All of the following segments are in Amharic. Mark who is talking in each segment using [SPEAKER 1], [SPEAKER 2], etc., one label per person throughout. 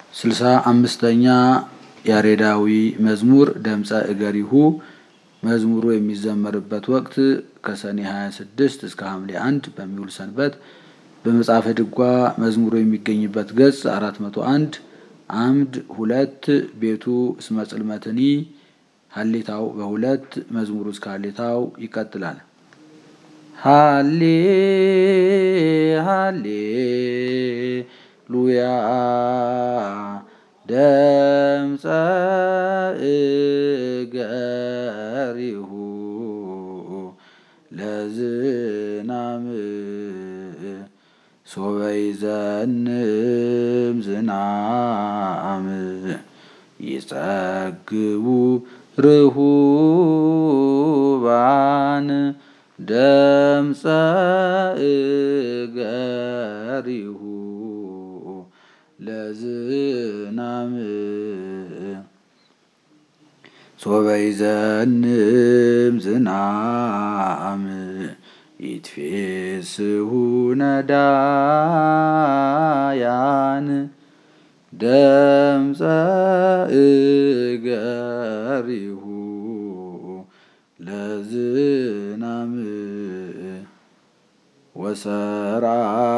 [SPEAKER 1] ስልሳ አምስተኛ ያሬዳዊ መዝሙር ደምፀ እገሪሁ መዝሙሩ የሚዘመርበት ወቅት ከሰኔ 26 እስከ ሐምሌ አንድ በሚውል ሰንበት በመጽሐፈ ድጓ መዝሙሩ የሚገኝበት ገጽ 401 አምድ ሁለት ቤቱ እስመ ጽልመትኒ ሀሌታው በሁለት መዝሙሩ እስከ ሀሌታው ይቀጥላል። ሀሌ ሀሌ ሉያ ደምፀ እገሪሁ ለዝናም ሶበ ይዘንም ዝናም ይጸግቡ ርሁባን ደምፀ እገሪሁ ለዝናም ሶበ ይዘንም ዝናም ይትፌስሑ ነዳያን ደምፀ እገሪሁ ለዝናም ወሰርዓ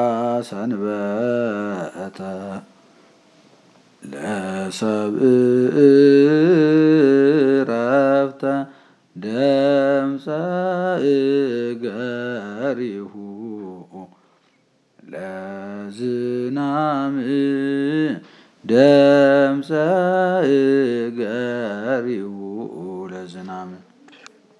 [SPEAKER 1] ሰንበተ ለሰብእ ረፍተ ደምፀ እገሪሁ ለዝናም ደምፀ እገሪሁ